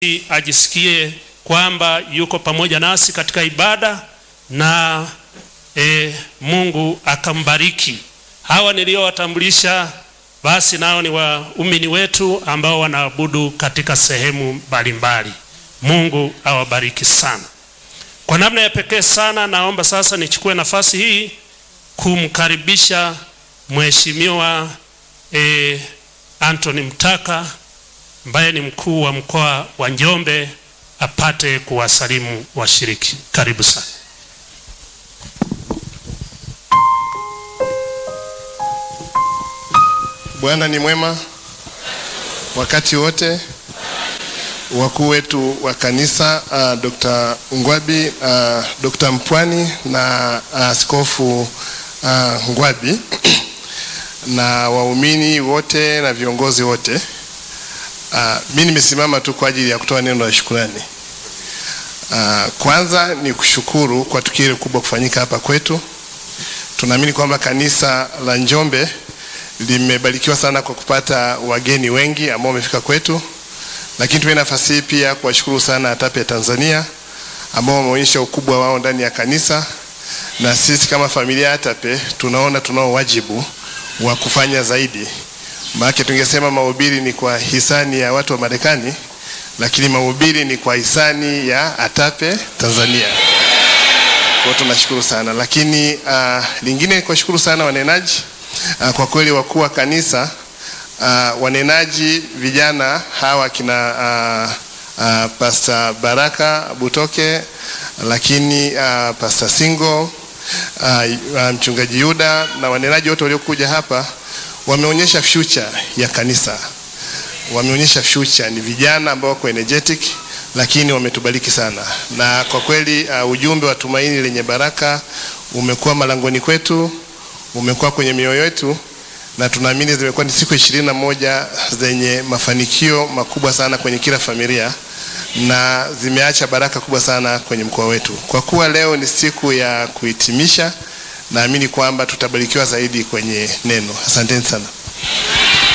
ajisikie kwamba yuko pamoja nasi katika ibada na e, Mungu akambariki. Hawa niliowatambulisha basi nao ni waumini wetu ambao wanaabudu katika sehemu mbalimbali. Mungu awabariki sana. Kwa namna ya pekee sana, naomba sasa nichukue nafasi hii kumkaribisha Mheshimiwa e, Anthony Mtaka ambaye ni mkuu wa mkoa wa Njombe apate kuwasalimu washiriki. Karibu sana. Bwana ni mwema wakati wote. Wakuu wetu wa kanisa uh, Dr. Ngwabi uh, Dr. Mpwani na askofu uh, uh, Ngwabi na waumini wote na viongozi wote uh, mi nimesimama tu kwa ajili ya kutoa neno la shukurani. Uh, kwanza ni kushukuru kwa tukio hili kubwa kufanyika hapa kwetu. Tunaamini kwamba kanisa la Njombe limebarikiwa sana kwa kupata wageni wengi ambao wamefika kwetu, lakini tuwe nafasi hii pia kuwashukuru sana ATAPE ya Tanzania ambao wameonyesha ukubwa wao ndani ya kanisa, na sisi kama familia ya ATAPE tunaona tunao wajibu wa kufanya zaidi. Maana tungesema mahubiri ni kwa hisani ya watu wa Marekani, lakini mahubiri ni kwa hisani ya ATAPE Tanzania. Kwa tunashukuru sana, lakini uh, lingine ni kuwashukuru sana wanenaji Uh, kwa kweli wakuu wa kanisa uh, wanenaji vijana hawa kina uh, uh, Pastor Baraka Butoke, lakini uh, Pastor Singo uh, uh, mchungaji Yuda na wanenaji wote waliokuja hapa wameonyesha future ya kanisa, wameonyesha future. Ni vijana ambao wako energetic, lakini wametubariki sana, na kwa kweli uh, ujumbe wa tumaini lenye baraka umekuwa malangoni kwetu umekuwa kwenye mioyo yetu na tunaamini zimekuwa ni siku ishirini na moja zenye mafanikio makubwa sana kwenye kila familia na zimeacha baraka kubwa sana kwenye mkoa wetu. Kwa kuwa leo ni siku ya kuhitimisha, naamini kwamba tutabarikiwa zaidi kwenye neno. Asanteni sana.